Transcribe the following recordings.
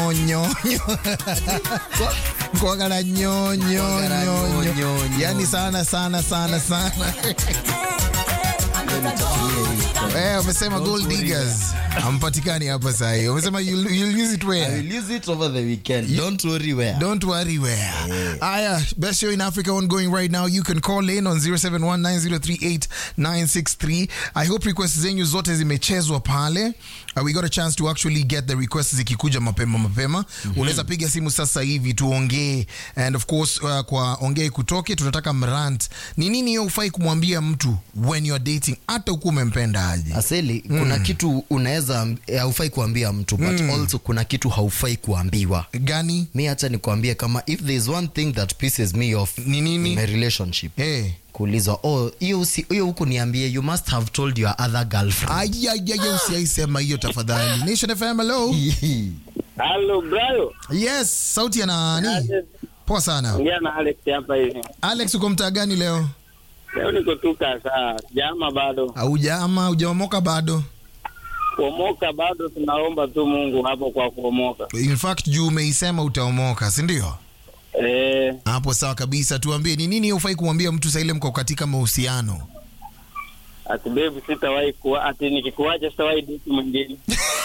nyonyo kwagala nyonyo Kwagala nyonyo nyonyo. yani sana sana sana sana Eh, umesema gold diggers hampatikani hapa sahi umesema you'll, you'll use it I where will use it over the weekend. Don't worry where. Don't worry where. Aya, best show in Africa ongoing right now. You can call in on 0719038963. I hope requests zenyu zote zimechezwa pale. Uh, we got a chance to actually get the requests zikikuja mapema mapema. Unaweza piga simu sasa hivi tuongee. And of course uh, kwa ongee kutoke tunataka mrant. Ni nini hiyo ufai kumwambia mtu when you're dating hata huku umempenda aje? Aseli, kuna kitu unaweza eh, haufai kuambia mtu but also kuna kitu haufai kuambiwa. Gani? Mi acha nikuambie kama if there is one thing that pisses me off Ni nini? in a relationship Eh. kuulizwa oh hiyo usi- hiyo huku niambie you must have told your other girlfriend Ayayaya, usiaisema hiyo tafadhali. Nation FM, hello. Halo Brayo. Yes, sauti ya nani? Poa sana. Ongea na Alex hapa hivi. Alex, uko mtaa gani leo? Leo niko tu saa jama bado. Haujama, hujaomoka bado? Kuomoka bado tunaomba tu Mungu hapo kwa kuomoka. In fact, juu umeisema utaomoka, si ndio? Eh, Hapo sawa kabisa. Tuambie ni nini hufai kumwambia mtu saa ile mko katika mahusiano? ati baby sitawahi kuwa ati nikikuacha sitawahi date mwingine.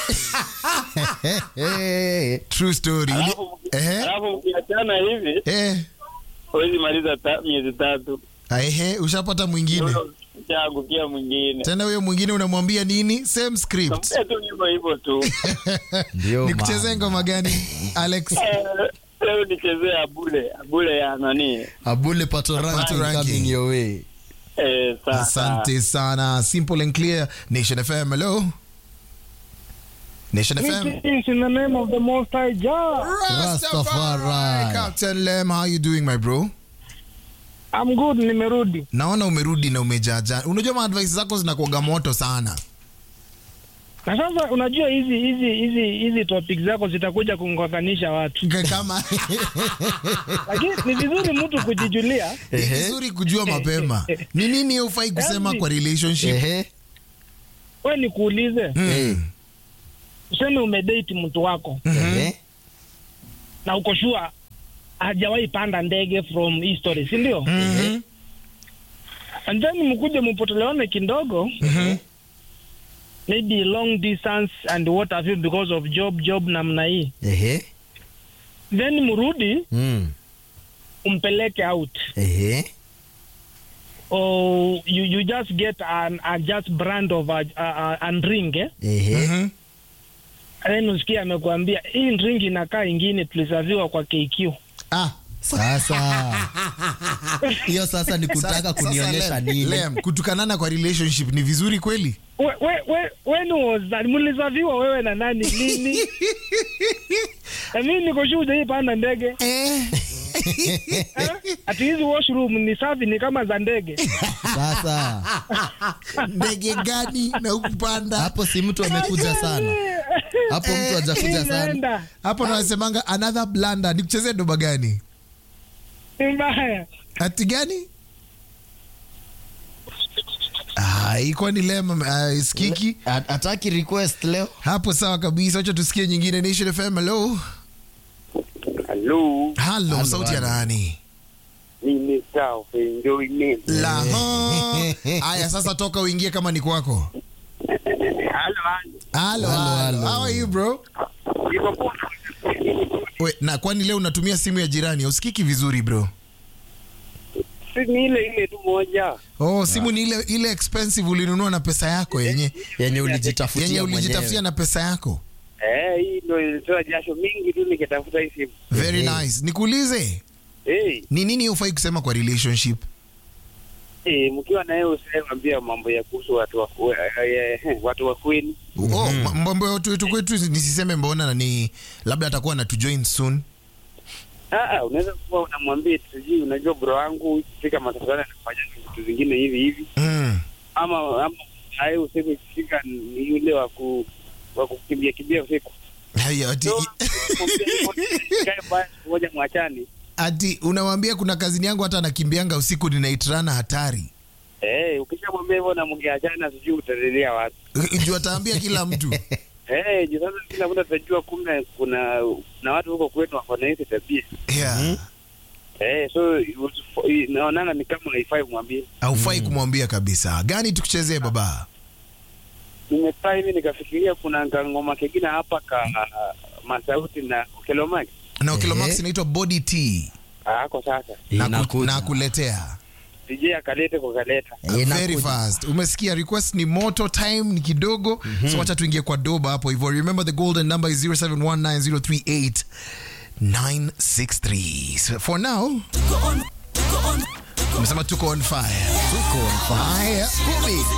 Eh, True story. Uli- Alafu Ehe. alafu mkiachana hivi Eh. huwezi maliza ta, miezi tatu. Ehe, ushapata mwingine. Chaangukia mwingine. Tena huyo mwingine unamwambia nini? Same script. Kampea tu hivyo hivyo tu. ndio Nikuchezee maana. ngoma gani? Alex. Eh, Leo nichezee abule abule ya nani? abule patoranki Patoranki. coming your way Eh, sasa. Asante sana. Simple and clear. Nation FM, hello. Nation FM. Greetings in the name of the Most High Jah. Rastafari. Captain Lem, how you doing my bro? I'm good, nimerudi. Naona umerudi na umejaja. Unajua maadvice zako zinakuaga moto sana. Na sasa unajua hizi hizi hizi hizi topic zako zitakuja kungokanisha watu, K- Kama lakini ni vizuri mtu kujijulia. ni vizuri kujua mapema. Ni nini hufai kusema Yaani- kwa relationship? Ehe. We nikuulize, Eh. useme umedate mtu wako Ehe. na uko sure hajawahi panda ndege from history, si ndio? Mhm. And then mkuje mpotelewane kidogo, maybe long distance and what have you because of job job namna hii, Ehe. then mrudi Mm. umpeleke out Ehe. or you, you just get an, a just brand of a, a, a, an ring eh? Ehe. Mhm. then usikia amekuambia hii ring inakaa ingine tulisaviwa kwa KQ Ah, Sasa hiyo sasa ni kutaka sasa kunionyesha Lem, nini? Lem, kutukanana kwa relationship ni vizuri kweli? we, we, we, when was that mlisaviwa wewe na nani lini na mimi niko sure hujai panda ndege Eh. eh? ati hizi washroom ni safi ni kama za ndege Sasa Ndege gani na ukupanda? hapo si mtu amekuja sana, hapo mtu hajakuja sana. imeenda Hapo nasemanga another blunder. Nikuchezee doba gani? ni mbaya Ati gani? Ah, ikuwa ni Lem uh, skiki. At- Ataki request leo. Hapo sawa kabisa. Wacha tusikie nyingine. Nation FM, hello. Hello. Halo, Halo, sauti ya halo. nani? Ni Mr. of Enjoyment. Laho. Aya, sasa toka uingie kama ni kwako. Halo, halo. Halo, Halo, halo. halo. How are you bro? Niko poa. We, na kwani leo unatumia simu ya jirani? Usikiki vizuri bro. Si ni ile ile tu moja. Oh, simu ni ile ile expensive ulinunua na pesa yako yenye Yenye ulijitafutia yenye ulijitafutia mwenyewe. na pesa yako. Eh, hii ndio ilitoa jasho mingi tu nikitafuta hii simu. Very Ehe. nice. Nikuulize, Eh, ni nini hufai kusema kwa relationship? eh, mkiwa na yeye usiambia mambo ya kuhusu watu wa eh, eh, watu wa kwenu. Oh, ma- mambo ya watu wetu kwetu nisiseme mbona na ni labda atakuwa na join soon. Ah, ah, unaweza kuwa unamwambia eti sijui unajua bro wangu fika matafadhali anafanya vitu vingine hivi hivi Mm. ama ama naye useme kifika ni yule wa ku wa kukimbia kimbia usiku. Haya, ati, So, kae mbaya siku moja mwachani. ati unamwambia kuna kazini yangu hata anakimbianga usiku ninaitrana hatari. Eh, ukishamwambia hivyo na mngeachana sijui utaendelea wapi. Juu ataambia kila mtu. Eh, juu sasa kila mtu atajua kumbe kuna na watu huko kwetu wako na hizi tabia. yeah. Eh, so usifo- naonanga ni kama haifai kumwambia. haufai kumwambia kabisa gani tukuchezee baba Nimekaa hivi nikafikiria kuna ngoma kingine hapa ka masauti na Kelomaki. na Okilomax Ehe. inaitwa body t Ako sasa. na, ku, Inakuja. na kuletea DJ akalete kwa kaleta. Eh, very inakuja. fast umesikia request ni moto time ni kidogo so wacha tuingie kwa doba hapo hivyo remember the golden number is 0719038963 so for now umesema tuko on fire Tuko on fire. haya kumi